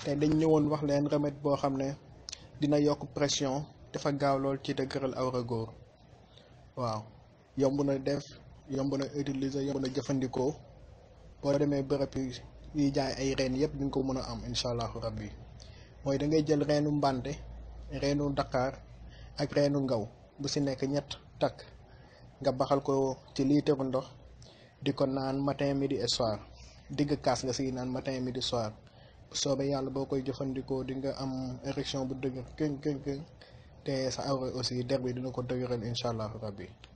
te dañ ñëwoon wax leen remède boo xam ne dina yokk pression dafa gaaw lool ci dëgëral awra góor waaw yomb na def yomb na utiliser yomb na jëfandikoo boo demee bërëb yi jaay ay reen yëpp di nga ko mën a am incha allahu rabbi mooy da ngay jël reenu mbànte reenu Dakar ak reenu ngaw bu si nekk ñett takk nga baxal ko ci liitaru ndox di ko naan matin midi et soir digg kaas nga si naan matin midi soir bu soobee yàlla boo koy jëfandikoo di nga am érection bu dëgër këng këng këng te sa awra aussi der bi dina ko dëgëral incha allahu rabbi